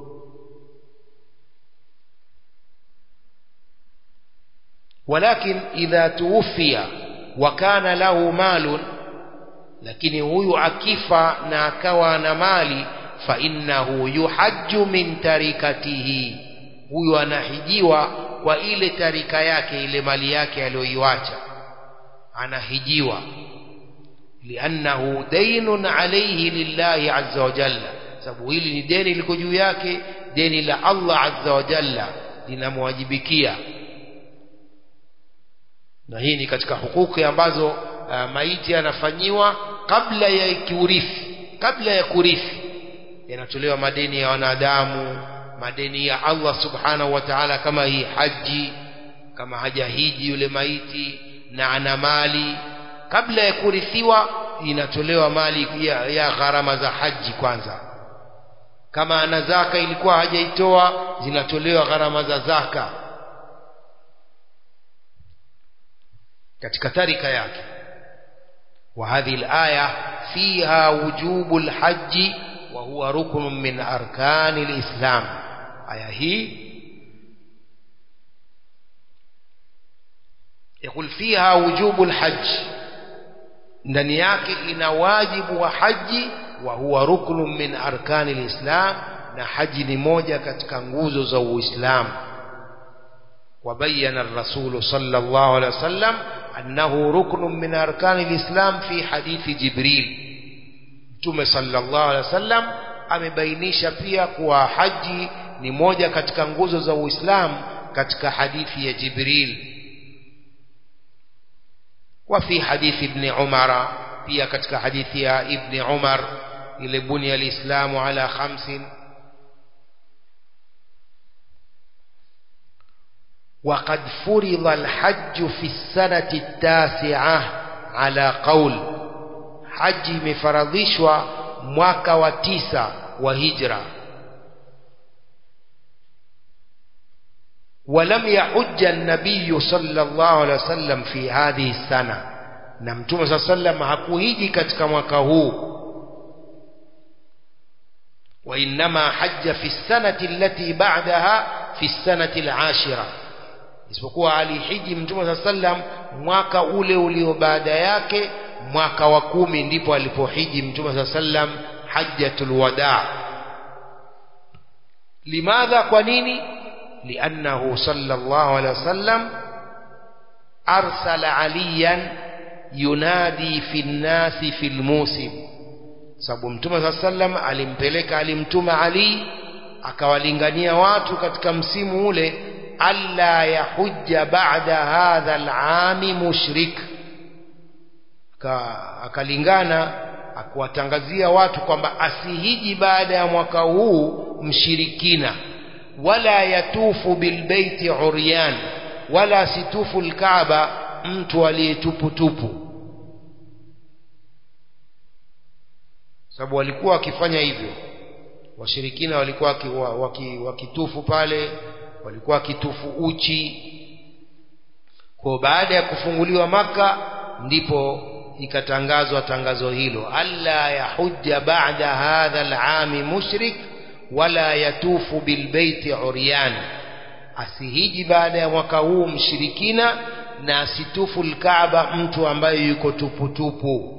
walakin idha tuwfiya wa kana lahu malun lakini huyu akifa na akawa na mali fa innahu yuhajju min tarikatihi huyu anahijiwa kwa ile tarika yake ile mali yake aliyoiacha anahijiwa liannahu daynun alayhi lillahi azza wa jalla sababu hili ni deni liko juu yake deni la Allah azza wa jalla linamwajibikia na hii ni katika hukuki ambazo uh, maiti anafanyiwa kabla ya kiurithi kabla ya kurithi yanatolewa madeni ya wanadamu madeni ya Allah subhanahu wa ta'ala kama hii haji kama hajahiji yule maiti na ana mali kabla ya kurithiwa inatolewa mali ya, ya gharama za haji kwanza kama ana zaka ilikuwa hajaitoa zinatolewa gharama za zaka katika tarika yake وهذه الآية فيها وجوب الحج وهو ركن من أركان الإسلام آية هي يقول فيها وجوب الحج ndani yake ina wajibu wa haji wa huwa ruknun min arkani lislam na haji ni moja katika nguzo za uislamu وبين الرسول صلى الله عليه وسلم أنه ركن من أركان الإسلام في حديث جبريل Mtume sallallahu alaihi wasallam amebainisha pia kuwa haji ni moja katika nguzo za Uislamu katika hadithi ya Jibril wa fi hadithi ibn Umar pia katika hadithi ya ibn Umar ile bunya alislamu ala khamsin وقد فرض الحج في السنة التاسعة على قول haji imefaradhishwa mwaka wa tisa wa hijra ولم يحج النبي صلى الله عليه وسلم في هذه السنة na mtume صلى الله عليه وسلم hakuhiji katika mwaka huu وإنما حج في السنة التي بعدها في السنة العاشرة isipokuwa alihiji mtume صلى الله عليه وسلم mwaka ule ulio baada yake mwaka wa kumi ndipo alipohiji mtume saa sallam hajjatul wadaa limadha kwa nini liannahu sallallahu alaihi wasallam arsala aliyan yunadi fi nnasi fi lmusim sababu mtume saa sallam alimpeleka alimtuma Ali akawalingania watu katika msimu ule alla yahujja ba'da hadha al'ami mushrik akalingana akuwatangazia watu kwamba asihiji baada ya mwaka huu mshirikina wala yatufu bilbeiti uryan wala asitufu alkaaba mtu aliyetuputupu sababu walikuwa wakifanya hivyo washirikina walikuwa wakitufu waki, waki pale walikuwa wakitufu uchi kwa baada ya kufunguliwa maka ndipo ikatangazwa tangazo hilo alla yahujja ba'da hadha al'ami mushrik wala yatufu bilbeiti uryan asihiji baada ya mwaka huu mshirikina na asitufu alkaaba mtu ambaye yuko tuputupu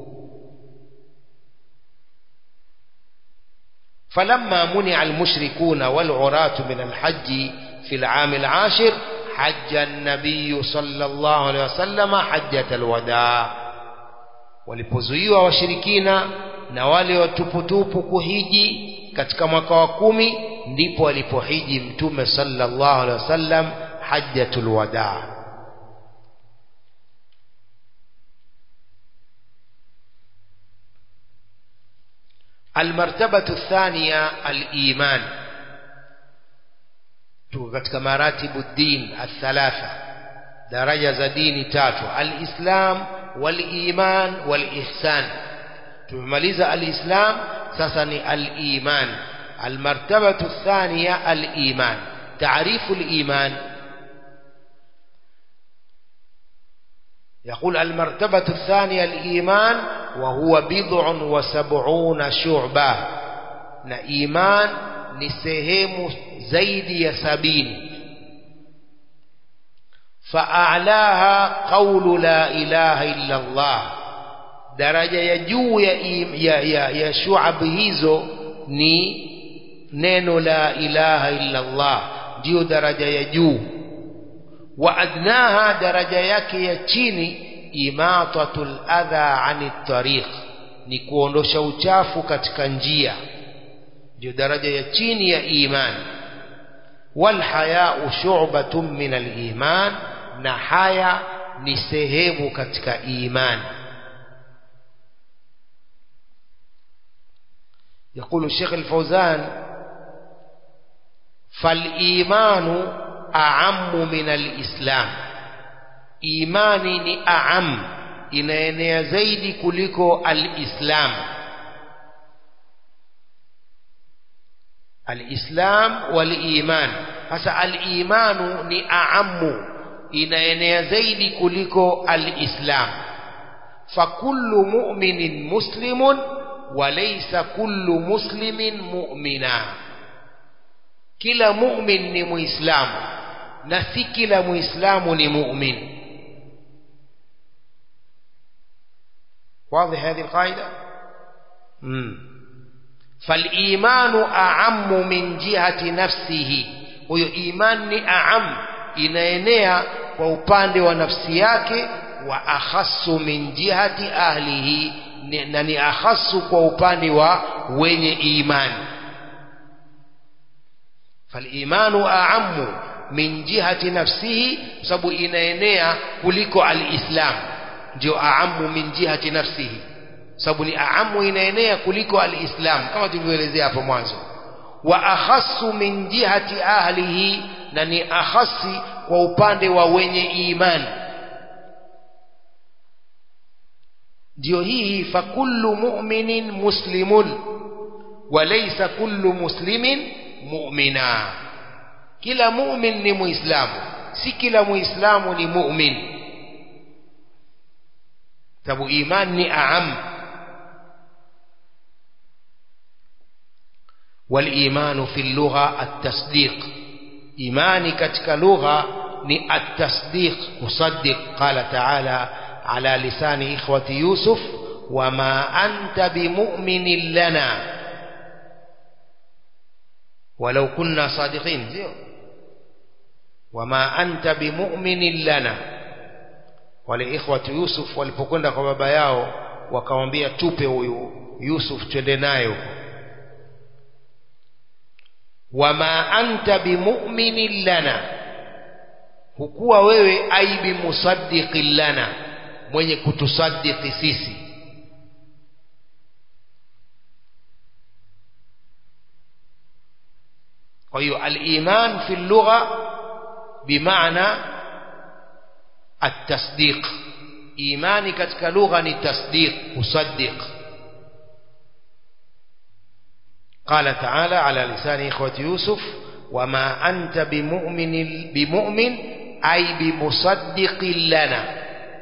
فلما منع المشركون والعراة من الحج في العام العاشر حج النبي صلى الله عليه وسلم حجة الوداع walipozuiwa washirikina na wale watuputupu kuhiji katika mwaka wa kumi ndipo alipohiji mtume sallallahu alaihi wasallam hajjatul wadaa المرتبة الثانية الإيمان katika maratibu din athalatha daraja za dini tatu alislam waliman walihsan tumemaliza alislam sasa ni aliman almartabatu thaniya aliman taarifu aliman يقول المرتبة الثانية الإيمان وهو بضع وسبعون شعبة na iman ni sehemu zaidi ya sabini faalaha qawlu la ilaha illa Allah daraja ya juu ya, ya, ya, ya shuab hizo ni neno la ilaha illa Allah ndiyo daraja ya juu wa adnaha daraja yake ya chini imatatul adha ani tariq ni kuondosha uchafu katika njia ndio daraja ya chini ya imani wal haya'u shu'batun min al iman na haya ni sehemu katika imani يقول الشيخ الفوزان فالإيمان أعم من الإسلام إيماني ni أعم inaenea zaidi kuliko al-Islam al-Islam wal-iman hasa al-imanu ni aamu inaenea zaidi kuliko al-Islam fakullu mu'minin muslimun walaysa kullu muslimin mu'mina kila mu'min ni muislamu na si kila muislamu ni mu'min واضح هذه القاعدة مم. فالإيمان أعم من جهة نفسه huyo iman ni aam inaenea kwa upande wa nafsi yake wa akhasu min jihati ahlihi na ni akhasu kwa upande wa wenye imani falimanu aamu min jihati nafsihi sababu inaenea kuliko alislam ndio aamu min jihati nafsihi sababu ni aamu inaenea kuliko alislam kama tulivyoelezea hapo mwanzo wa akhassu min jihati ahlihi na ni akhasi kwa upande wa wenye imani ndio hii fa kullu mu'minin muslimun wa laysa kullu muslimin mu'mina kila mu'min ni muislamu si kila muislamu ni mu'min sababu iman ni aam والإيمان في اللغة التصديق إيماني كتك لغة ني التصديق مصدق قال تعالى على لسان إخوة يوسف وما أنت بمؤمن لنا ولو كنا صادقين زيو وما أنت بمؤمن لنا ولإخوة يوسف walipokwenda kwa baba yao wakamwambia tupe huyu Yusuf twende naye huko wama anta bimu'minin lana hukuwa wewe ai bimusaddiqin lana mwenye kutusaddiqi sisi kwa hiyo al-iman fi lugha bimaana at-tasdiq imani katika lugha ni tasdiq usaddiq قال تعالى على لسان إخوة يوسف وما أنت بمؤمن بمؤمن أي بمصدق لنا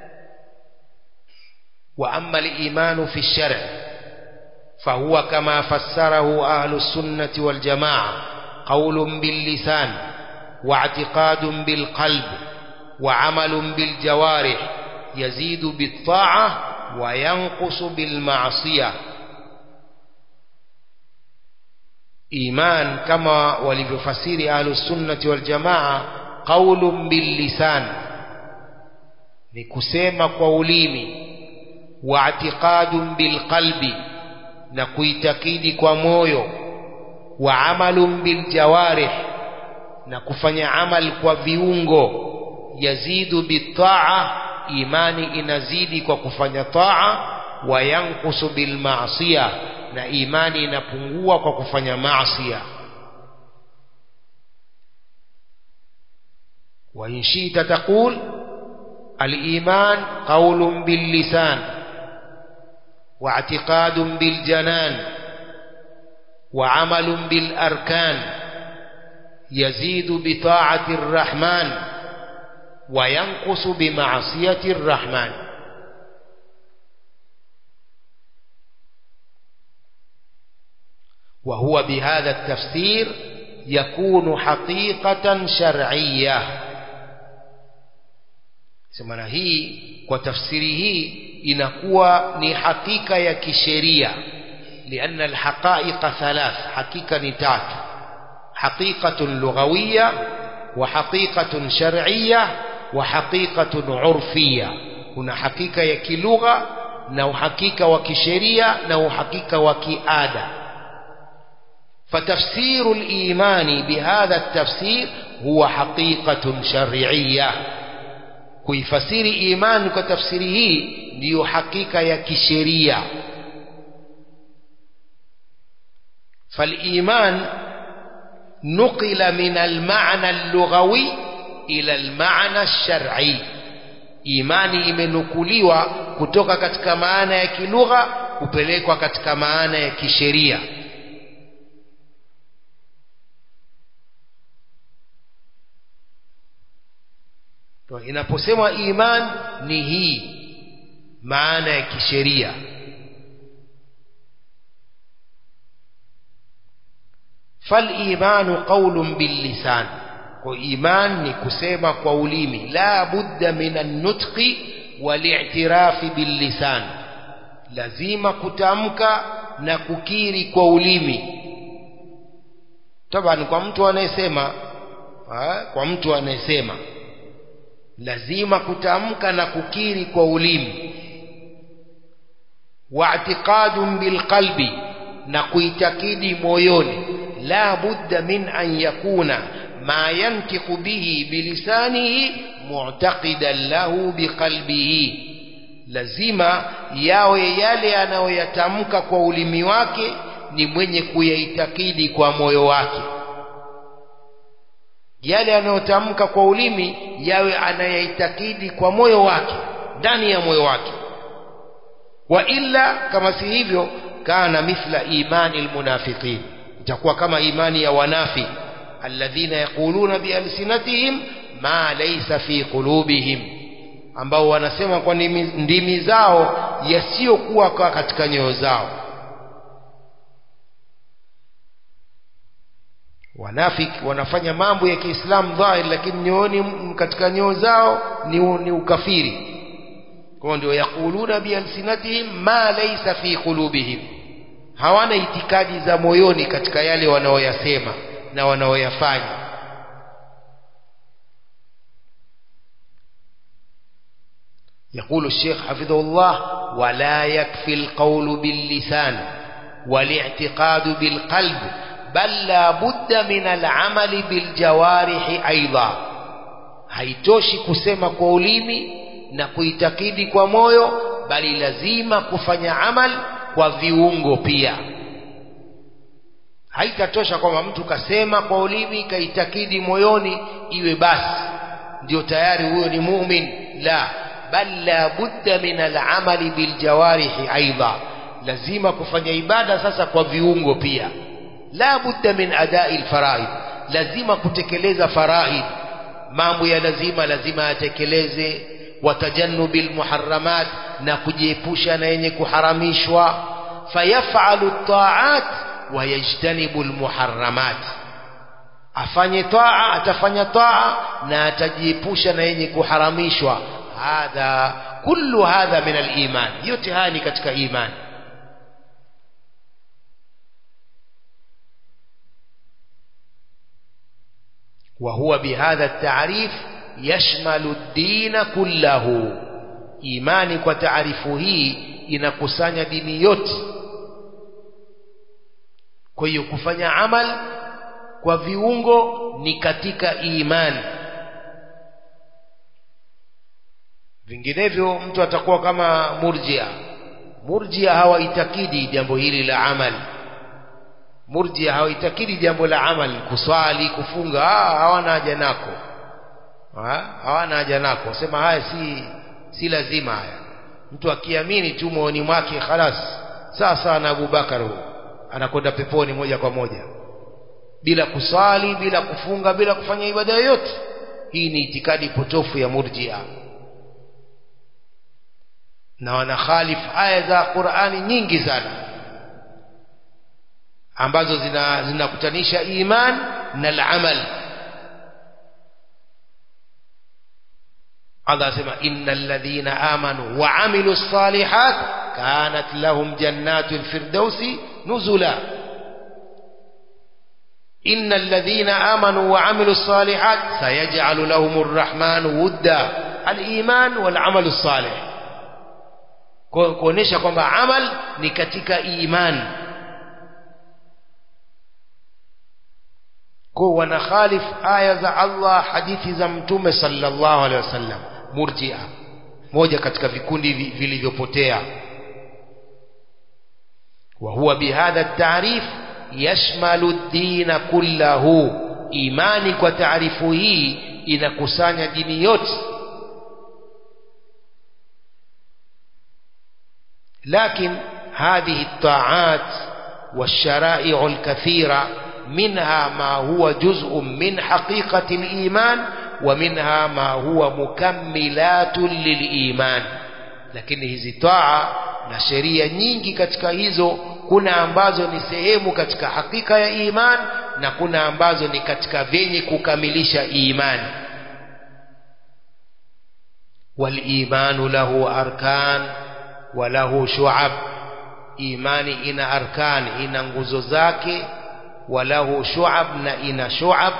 وأما الإيمان في الشرع فهو كما فسره أهل السنة والجماعة قول باللسان واعتقاد بالقلب وعمل بالجوارح يزيد بالطاعة وينقص بالمعصية إيمان كما ولفسير أهل السنة والجماعة قول باللسان نكسيم قوليمي واعتقاد بالقلب نكويتكيد كمويو وعمل بالجوارح نكفني عمل كوفيونغو يزيد بالطاعة إيماني inazidi kwa kufanya taa wayankusu bilmaasiya na imani inapungua kwa kufanya maasiya وإن شئت تقول الإيمان قول باللسان واعتقاد بالجنان وعمل بالأركان يزيد بطاعة الرحمن وينقص بمعصية الرحمن وهو بهذا التفسير يكون حقيقة شرعية semana hii kwa tafsiri hii inakuwa ni hakika ya kisheria لأن الحقائق ثلاث حقيقة نتات حقيقة لغوية وحقيقة شرعية وحقيقة عرفية هنا حقيقة يكلغة نو حقيقة وكشرية نو حقيقة وكآدة فتفسير الإيمان بهذا التفسير هو حقيقة شرعية kuifasiri imani kwa tafsiri hii ndiyo hakika ya kisheria فالإيمان نقل من المعنى اللغوي إلى المعنى الشرعي imani imenukuliwa kutoka katika maana ya kilugha kupelekwa katika maana ya kisheria inaposemwa iman ni hii maana ya kisheria فالإيمان قول باللسان وإيمان نكسيما قوليمي لا بد من النطق والاعتراف باللسان لازم كتامك نككيري قوليمي طبعا kwa mtu anayesema kwa mtu anayesema lazima kutamka na kukiri kwa ulimi wa'tiqadun bilqalbi na kuitakidi moyoni la budda min an yakuna ma yantiqu bihi bilisanihi mu'taqidan lahu biqalbihi lazima yawe yale anayoyatamka kwa ulimi wake ni mwenye kuyaitakidi kwa moyo wake yale anayotamka kwa ulimi yawe anayaitakidi kwa moyo wake ndani ya moyo wake wa illa kama si hivyo kana mithla imani almunafiqin itakuwa kama imani ya wanafi alladhina yaquluna bialsinatihim ma laysa fi qulubihim ambao wanasema kwa ndimi zao yasiyokuwa katika nyoyo zao wanafiki wanafanya mambo ya Kiislamu dhahiri lakini nyooni katika nyoo zao ni, ni ukafiri kwa ndio yakuluna bialsinatihim ma laysa fi qulubihim hawana itikadi za moyoni katika yale wanaoyasema na wanaoyafanya يقول الشيخ حفظه الله ولا يكفي القول باللسان والاعتقاد بالقلب بل لا بد من العمل بالجوارح أيضا haitoshi kusema kwa ulimi na kuitakidi kwa moyo bali lazima kufanya amal kwa viungo pia haitatosha kwamba mtu kasema kwa ulimi kaitakidi moyoni iwe basi ndio tayari huyo ni mumin la bal la budda min al'amali biljawarihi aidha lazima kufanya ibada sasa kwa viungo pia la budda min adai alfaraid lazima kutekeleza faraid mambo ya lazima lazima yatekeleze watajannubi almuharramat na kujiepusha na yenye kuharamishwa fayafalu at-ta'at wa yajtanibu almuharramat afanye taa atafanya taa na atajiepusha na yenye kuharamishwa hadha kullu hadha min al-iman yote haya ni katika imani وهو بهذا التعريف يشمل الدين كله imani kwa taarifu hii inakusanya dini yote kwa hiyo kufanya amal kwa viungo ni katika imani vinginevyo mtu atakuwa kama murjia murjia hawaitakidi jambo hili la amali murjia hawaitakidi jambo la amali kuswali kufunga ah, hawana haja nako ha? hawana haja nako sema haya si si lazima haya mtu akiamini tu moyoni mwake khalas sawa sawa na Abubakar huyo anakwenda peponi moja kwa moja bila kuswali bila kufunga bila kufanya ibada yoyote hii ni itikadi potofu ya murjia na wanakhalif aya za Qur'ani nyingi sana ambazo zinakutanisha zina iman na al-amal Allah asema innal ladhina amanu wa amilus salihat kanat lahum jannatul firdausi nuzula innal ladhina amanu wa amilus salihat sayaj'alu lahumur rahmanu wudda al-iman wal amalus salih kuonesha kwamba amal ni katika imani kwa wanakhalif aya za Allah hadithi za mtume sallallahu alaihi wasallam murji'a moja katika vikundi vilivyopotea wa huwa bihadha at-ta'rif yashmalu ad-din kullahu imani kwa taarifu hii inakusanya dini yote لكن هذه الطاعات والشرائع الكثيرة منها ما هو جزء من حقيقة الإيمان ومنها ما هو مكملات للإيمان lakini hizi taa na sheria nyingi katika hizo kuna ambazo ni sehemu katika hakika ya iman na kuna ambazo ni katika vyenye kukamilisha imani walimanu lahu arkan wa lahu shu'ab imani ina arkan ina nguzo zake walahu shu'ab na ina shu'ab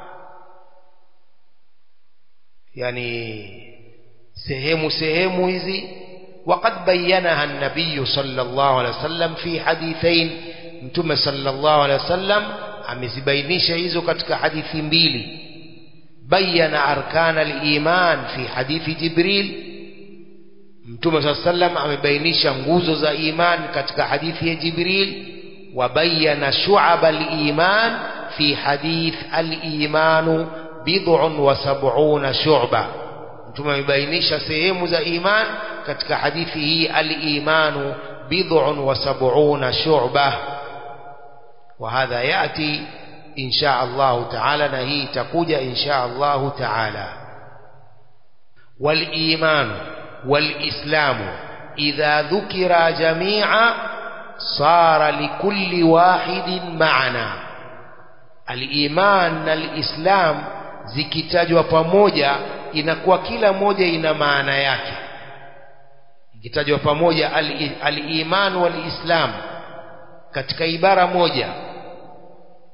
yani sehemu sehemu hizi وقد بينها النبي صلى الله عليه وسلم في حديثين متى صلى الله عليه وسلم amezibainisha hizo katika hadithi mbili bayana arkan al-iman fi hadithi jibril mtume صلى الله عليه وسلم amebainisha nguzo za iman katika hadithi ya jibril وبين شعب الإيمان في حديث الإيمان بضع وسبعون شعبة mtume amebainisha sehemu za iman katika hadithi hii al-imanu bid'un wa sab'una shu'bah wa hadha yati insha Allah ta'ala na hii itakuja insha Allah ta'ala wal iman wal islamu idha dhukira jami'a صار لكل واحد معنى الإيمان na الإسلام zikitajwa pamoja inakuwa kila moja ina maana yake ikitajwa pamoja al-iman wal-islam katika ibara moja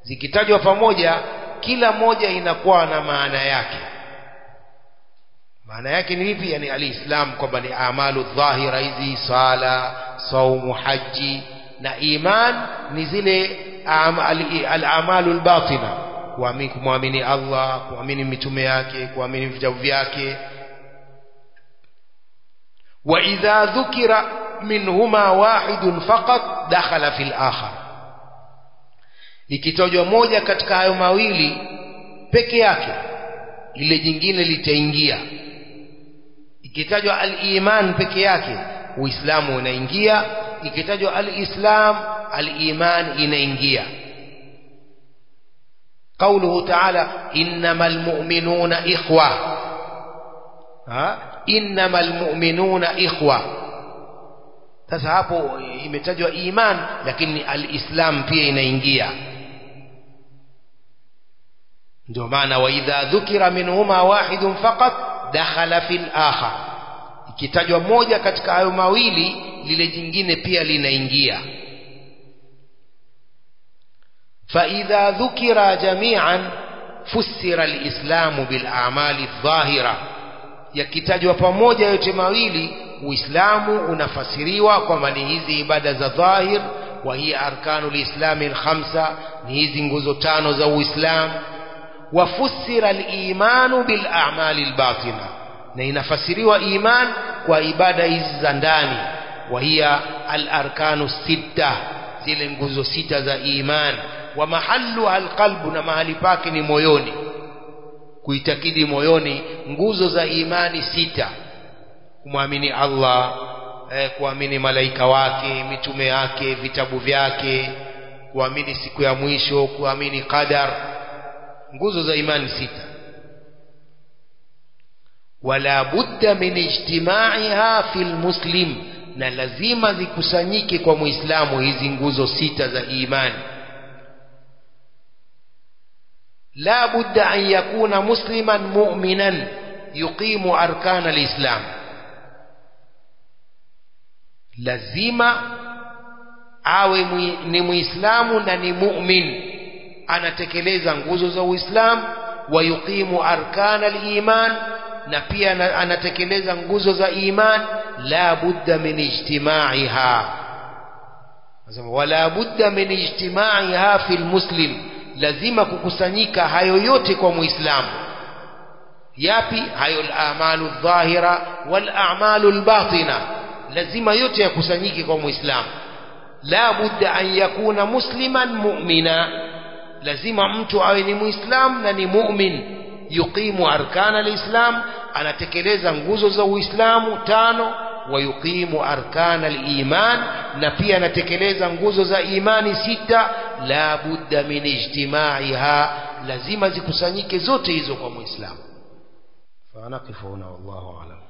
zikitajwa pamoja kila moja inakuwa na maana yake maana yake ni vipi yani alislam kwamba ni amalu dhahira hizi sala saumu haji na iman ni zile al-amalu al-batina kuamini kumwamini Allah kuamini mitume yake kuamini vitabu vyake wa idha dhukira minhuma wahidun faqat dakhala fil akhar ikitajwa moja katika hayo mawili peke yake ile jingine litaingia ikitajwa al-iman peke yake uislamu unaingia ikitajwa al-islam al-iman inaingia قوله تعالى إنما المؤمنون إخوة ها إنما المؤمنون إخوة sasa hapo imetajwa iman lakini alislam pia inaingia ndio maana wa idha dhukira minhuma wahidun faqat dakhala fil akhar ikitajwa moja katika hayo mawili lile jingine pia linaingia فإذا ذكر جميعا فسر الإسلام بالأعمال الظاهرة yakitajwa pamoja yote mawili uislamu unafasiriwa kwamba ni hizi ibada za dhahir wa hiya arkanu lislami lkhamsa ni hizi nguzo tano za uislamu wafusira limanu bilamali lbatina na inafasiriwa iman kwa ibada hizi za ndani wa hiya alarkanu sitta zile nguzo sita za iman wa mahalluha alqalbu na mahali pake ni moyoni kuitakidi moyoni nguzo za imani sita kumwamini Allah eh, kuamini malaika wake mitume yake vitabu vyake kuamini siku ya mwisho kuamini qadar nguzo za imani sita wala budda min ijtimaiha fil muslim na lazima zikusanyike kwa muislamu hizi nguzo sita za imani لا بد أن يكون مسلما مؤمنا يقيم أركان الإسلام lazima awe ni muislamu na ni mu'min anatekeleza nguzo za uislamu wa yuqimu arkana aliman na pia anatekeleza nguzo za iman la budda min ijtimaiha wala budda min ijtimaiha fi lmuslim lazima kukusanyika hayo yote kwa muislamu yapi hayo al-a'malu dhahira wal a'malu al-batina lazima yote yakusanyike kwa muislamu la budda an yakuna musliman mu'mina lazima mtu awe ni muislam na ni mu'min yuqimu arkana al-islam anatekeleza nguzo za uislamu tano wa yuqimu arkana al-iman na pia anatekeleza nguzo za imani sita la budda min ijtimaiha lazima zikusanyike zote hizo kwa muislamu fa naqifu huna wallahu a'lam